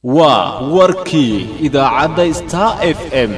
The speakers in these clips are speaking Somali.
waa warkii idaacadda star f m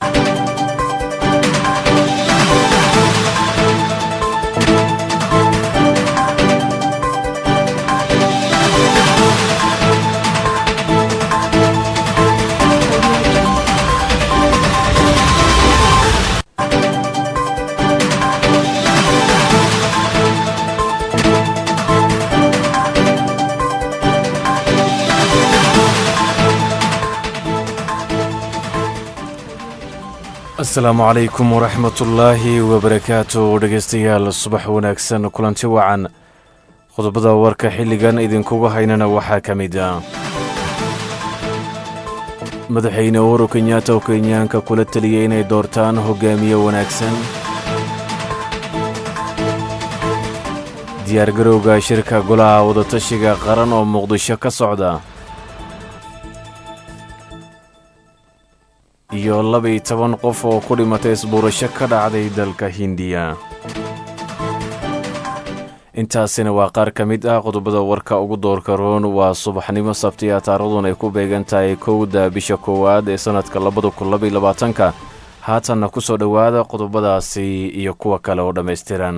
asalaamu calaykum waraxmatullaahi wabarakaatu dhegaystayaal subax wanaagsan kulanti wacan qodobada warka xilligan idinkugu haynana waxaa ka mid ah madaxweyne uhuru kenyaata oo kenyaanka kula teliyey inay doortaan hogaamiye wanaagsan diyaargarowga shirka golaha wadatashiga qaran oo muqdisho ka socda iyo laba-iyo toban qof oo ku dhimatay isbuurasho ka dhacday dalka hindiya intaasina waa qaar ka mid ah qodobada warka ugu doorka roon waa subaxnimo sabtiya taarikhduun ay ku beegan tahay kowda bisha koowaad ee sannadka labada kun labaiyo labaatanka haatanna ku soo dhowaada qodobadaasi iyo kuwa kale oo dhammaystiran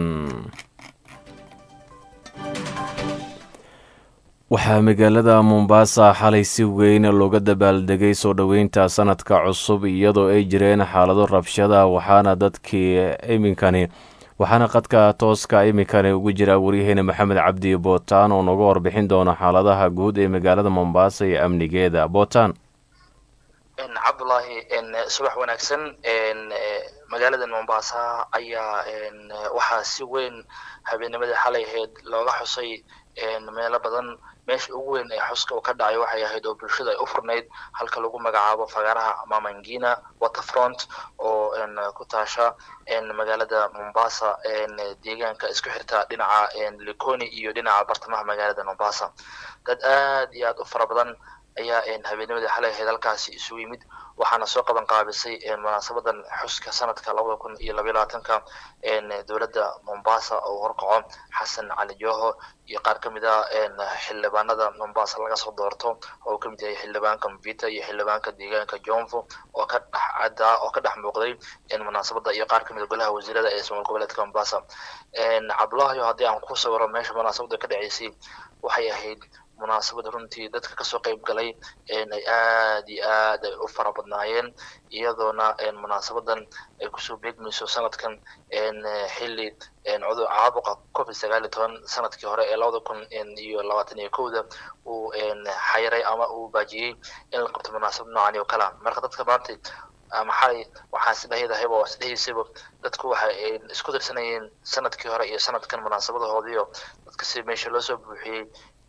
waxaa magaalada mombasa xalay si weyn looga dabaaldegay soo dhoweynta sanadka cusub iyadoo ay jireen xaalado rabshada waxaana dadkii iminkani waxaana qadka tooska iminkani ugu jira waryaheena maxamed cabdi bootaan oo nooga warbixin doona xaaladaha guud ee magaalada mombasa iyo amnigeeda bootaan cabdulaahi subax wanaagsan magaalada mombasa ayaa waxaa si weyn habeennimadii xalay ahayd looga xusay meelo badan meesha ugu weyn ee xuska uu ka dhacay waxay ahayd oo bulshada ay u furnayd halka lagu magacaabo fagaaraha mamangina waterfront oo ku taasha magaalada mombasa deegaanka isku xirta dhinaca likoni iyo dhinaca bartamaha magaalada mombasa dad aad iyo aad u fara badan ayaa habeennimadii xalay ahayd halkaasi isugu yimid waxaana soo qaban qaabisay munaasabadan xuska sanadka labada kun iyo labaiy labaatanka dowladda mombasa oo horkaco xasan cali joho iyo qaar ka mid ah xildhibaanada mombasa laga soo doorto oo kamid yahay xildhibaanka mvita iyo xildhibaanka deegaanka jonfo oo ka dhex cadda oo ka dhex muuqday munaasabada iyo qaar kamid a golaha wasiirada ee somaal goboleedka mombasa cabdulahiyo haddii aan ku sawiro meesha munaasabada ka dhaceysay waxay ahayd munaasabad runtii dadka kasoo qayb galay ay aad iyo aad ay u fara badnaayeen iyadoona munaasabadan ay kusoo beegmayso sanadkan xilli cudur caabuqa covid sagaal iyo toban sanadkii hore ee labada kun iyo labaatan iyo kowda uu xayiray ama uu baajiyey in la qabto munaasabad noocan oo kalea marka dadka maanta maxay waxaa isdhahydahayba waa isdhehaysayba dadku waxay isku dirsanayeen sanadkii hore iyo sanadkan munaasabadahoodiio dadka si meesha loo soo buuxiyey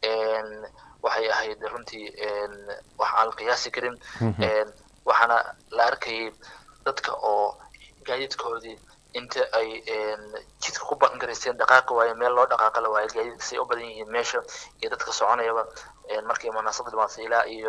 waxay ahayd runtii wax aan la qiyaasi karin waxaana la arkayay dadka oo gaadiidkoodii inta ay jidka ku baqan garaysteen dhaqaaqi waaye meel loo dhaqaaqa la waaye gaadiidka say u badan yihiin meesha iyo dadka soconayaba markii munaasabad dhimaatay ilaa iyo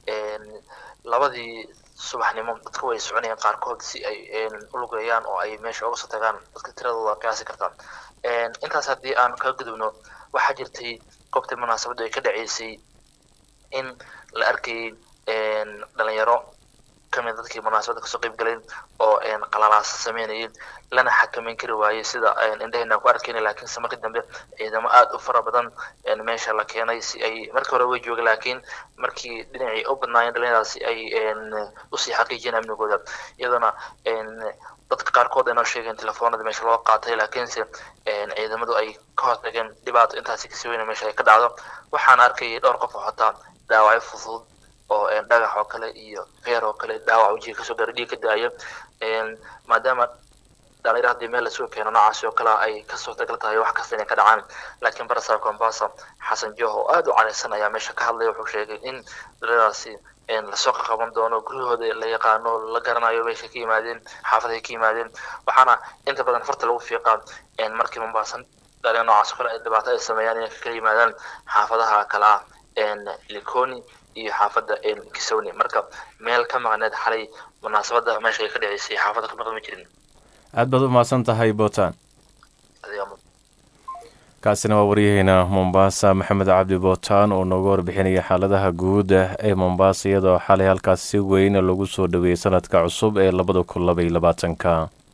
labadii subaxnimo dadka way soconayaan qaarkood si ay u lugeeyaan oo ay meesha uga soo tagaan dadka tiradooda qiyaasi kartaan intaas haddii aan kaga gudubno waxaa jirtay goobta munaasabaddu ay ka dhaceysay in la arkayay dhalinyaro kamid dadkii munaasabadda kasoo qayb galeen oo qalalaasa sameynayay lana xakameyn kari waayey sida indhaheenaan ku arkayna laakiinse markii dambe ciidamo aada u fara badan meesha la keenay si ay markii hore way jooga laakiin markii dhinacii u badnaayeen dhalinyaradaasi ay usii xaqiijiyeen amnigooda iyadoona dadka qaarkood ay noo sheegeen telefoonada meesha loo qaatay laakiinse ciidamadu ay ka hortageen dhibaato intaasi kasii weyna meesha ay ka dhacdo waxaan arkayay dhowr qof oo xotaa dhaawacyo fudud oo dhagax oo kale iyo feer oo kale dhaawac wajiga kasoo gaara dhiig ka daaya maadaama dhalinyar haddii meel lasoo keeno noocaasi oo kale ay kasoo tagal tahay wax kasta inay ka dhacaan laakiin barasaab kombasa xasan joho oo aada u careysan ayaa meesha ka hadlaya wuxuu sheegay in dhalinyaradaasi lasoo qaqaban doono guryahooda la yaqaano la garanayo meesha ka yimaadeen xaafadahay ka yimaadeen waxaana inta badan farta lagu fiiqaa markii mombaasan dhalinyar noocaas oo kale ay dhibaato ay sameeyaan inay kala yimaadaan xaafadaha kale ah likoni iyo xaafadda kisowni marka meel ka maqneed xalay munaasabadda meesha ay ka dhaceysay xaafadda ka maqan ma jirin aad baad u mahadsan tahay bootaan kaasina waa waryaheena mombasa maxamed cabdi bootaan oo nooga warbixinaya xaaladaha guud ee mombasa iyadoo xalay halkaas si weyn lagu soo dhaweeyey sanadka cusub ee labada kun labaiyo labaatanka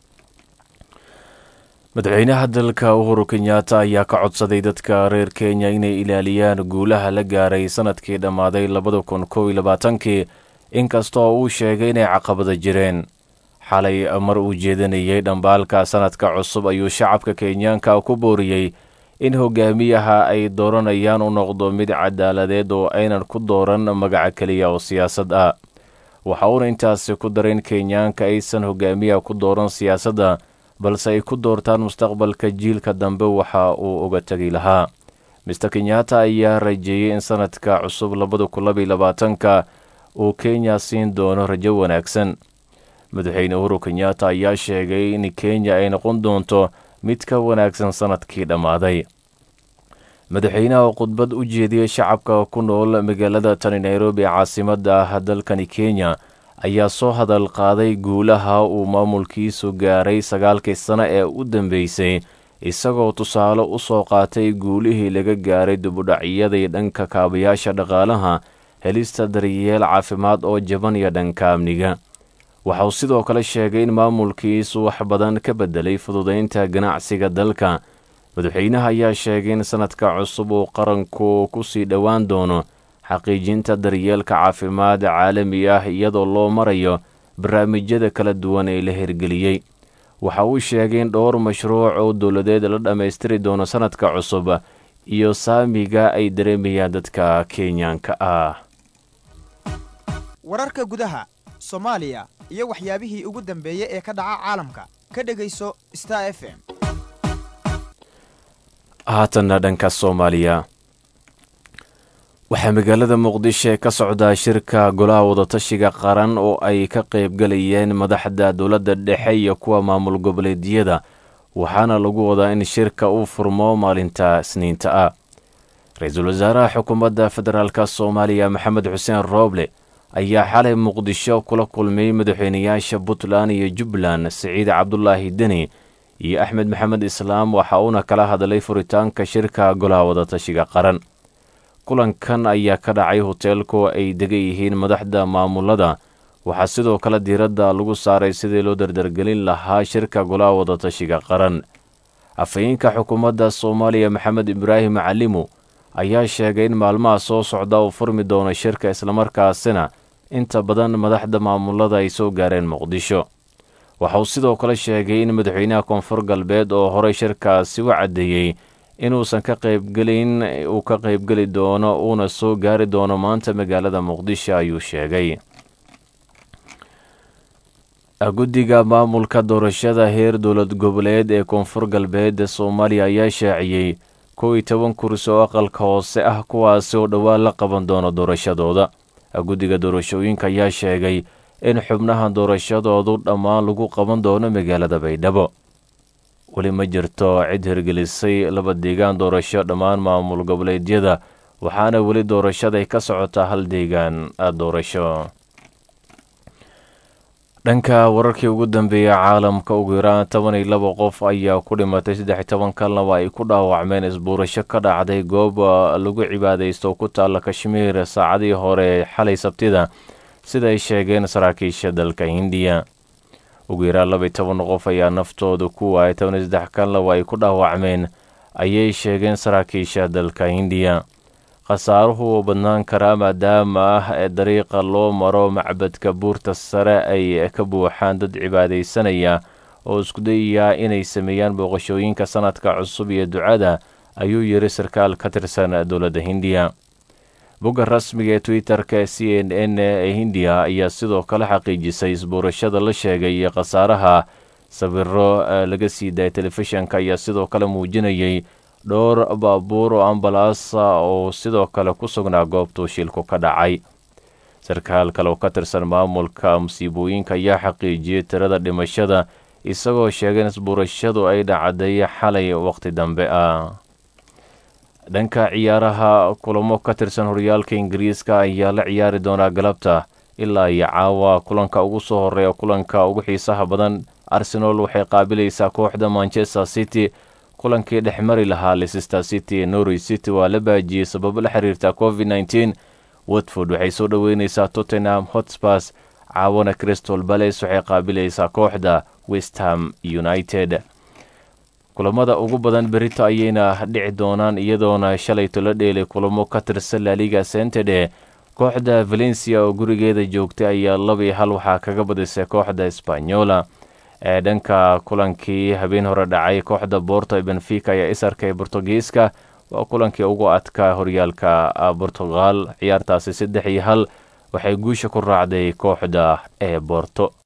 madaxweynaha dalka uhuru kenyaata ayaa ka codsaday dadka reer kenya inay ilaaliyaan guulaha la gaaray sanadkii dhammaaday labada kun kow iyo labaatankii inkastoo uu sheegay inay caqabada jireen xalay mar uu jeedinayay dhambaalka sanadka cusub ayuu shacabka kenyaanka ku booriyey in hogaamiyaha ay dooranayaan u noqdo mid cadaaladeed oo aynan ku dooran magaca keliya oo siyaasad ah waxa uuna intaasi ku daray in kenyaanka aysan hogaamiyaha ku dooran siyaasadda balse ay ku doortaan mustaqbalka jiilka dambe waxa uu uga tegi lahaa mister kenyaata ayaa rajeeyey in sanadka cusub labada kun labaiyo labaatanka uu kenya siin doono rajo wanaagsan madaxweyne uhuru kenyaata ayaa sheegay in kenya ay noqon doonto mid ka wanaagsan sanadkii dhammaaday madaxweynaha oo khudbad u jeediyey shacabka ku nool magaalada tani nairobi ee caasimadda ah dalkani kenya ayaa soo hadal qaaday guulaha uu maamulkiisu gaaray sagaalkii sano ee u dambeysay isagoo tusaale u soo qaatay guulihii laga gaaray dibudhacyadii dhanka kaabayaasha dhaqaalaha helista daryeel caafimaad oo jaban iyo dhanka amniga waxa uu sidoo kale sheegay in maamulkiisu wax badan ka beddelay fududaynta ganacsiga dalka madaxweynaha ayaa sheegay in sanadka cusub uu qaranku ku sii dhowaan doono xaqiijinta daryeelka caafimaad caalami ah iyadoo loo marayo barnaamijyada kala duwan ee la hirgeliyey waxa uu sheegay in dhowr mashruuc oo dowladeed la dhammaystiri doono sanadka cusub iyo saamiga ay dareemayaan dadka kenyaanka ah wararka gudaha soomaaliya iyo waxyaabihii ugu dambeeyey ee ka dhaca caalamka ka dhegayso star f m haatanna dhanka soomaaliya waxaa magaalada muqdisho ka socdaa shirka golaha wadatashiga qaran oo ay ka qaybgalayeen madaxda dowladda dhexe iyo kuwa maamul goboleedyada waxaana lagu wadaa in shirka uu furmo maalinta isniinta ah ra-iisul wasaaraha xukuumadda federaalk soomaaliya maxamed xuseen rooble ayaa xalay muqdisho kula kulmay madaxweynayaasha puntland iyo jubbaland siciid cabdulaahi deni iyo axmed maxamed islaam waxa uuna kala hadlay furitaanka shirka golaha wadatashiga qaran kulankan ayaa ka dhacay hoteelku ay degan yihiin madaxda maamulada waxaa sidoo kale diiradda lagu saaray sidii loo dardargelin lahaa shirka golaha wadatashiga qaran afhayeenka xukuumadda soomaaliya maxamed ibraahim calimu ayaa sheegay in maalmaha soo socda uu furmi doono shirka islamarkaasina inta badan madaxda maamulada ay soo gaareen muqdisho waxa uu sidoo kale sheegay in madaxweynaha koonfur galbeed oo horey shirkaasi u caddeeyey inuusan ka qaybgelin uu ka qaybgeli doono uuna soo gaari doono maanta magaalada muqdisho ayuu sheegay guddiga maamulka doorashada heer dowlad goboleed ee koonfur galbeed soomaaliya ayaa shaaciyey kow iyo toban kursi oo aqalka hoose ah kuwaasi oo dhowaan la qaban doono doorashadooda guddiga doorashooyinka ayaa sheegay in xubnaha doorashadoodu dhammaan lagu qaban doono magaalada baydhabo weli ma jirto cid hirgelisay laba deegaan doorasho dhammaan maamul goboleedyada waxaana weli doorashaday ka socotaa hal deegaan doorasho dhanka wararkii ugu dambeeyey caalamka ugu yaraan toban iyo laba qof ayaa ku dhimatay saddex toban kalnaba ay ku dhaawacmeen isbuurasho ka dhacday goob lagu cibaadaysto ku taalla kashmiir saacadii hore xalay sabtida sida ay sheegeen saraakiisha dalka hindiya ugu yaraan laba iyo toban qof ayaa naftooda ku waayay toban iyo saddex kalnaba ay ku dhaawacmeen ayay sheegeen saraakiisha dalka hindiya khasaaruhu uu badnaan karaa maadaama ah ee dariiqa loo maro macbadka buurta sare ay ka buuxaan dad cibaadaysanaya oo isku dayayaa inay sameeyaan booqashooyinka sanadka cusub iyo ducada ayuu yiri sarkaal ka tirsan dowladda hindiya bogga rasmiga ee twitter-ka ee c n n ee hindiya ayaa sidoo kale xaqiijisay isbuurashada la sheegay iyo khasaaraha sawiro laga sii daayay telefishanka ayaa sidoo kale muujinayay dhowr baabuur oo ambalaasa oo sidoo kale ku sugnaa goobtuu shilku ka dhacay sarkaal kale oo ka tirsan maamulka musiibooyinka ayaa xaqiijiyey tirada dhimashada isagoo sheegay in isbuurashadu ay dhacday xalay waqti dambe ah dhanka ciyaaraha kulamo ka tirsan horyaalka ingiriiska ayaa la ciyaari doonaa galabta ilaa iyo caawa kulanka ugu soo horeeya kulanka ugu xiisaha badan arsenal waxay qaabilaysaa kooxda manchester city kulankii dhexmari lahaa leicester city norwich city waa la baajiyey sababo la xiriirta covid nneteen watford waxay soo dhoweyneysaa tottenham hotspurs caawana crystal balace waxay qaabilaysaa kooxda westham united kulamada ugu badan berito ayayna dhici doonaan iyadoona shalayto la dheelay kulamo ka tirsan laliga sentede kooxda valencia oo gurigeeda joogtay ayaa laba iyo hal waxaa kaga badisay kooxda sbanyola ee dhanka kulankii habeen hore dhacay kooxda borto ee benfica ayaa isarkay bortugiiska waa kulankii ugu adkaa horyaalka portugal ciyaartaasi saddex iyo hal waxay guusha ku raacday kooxda ee borto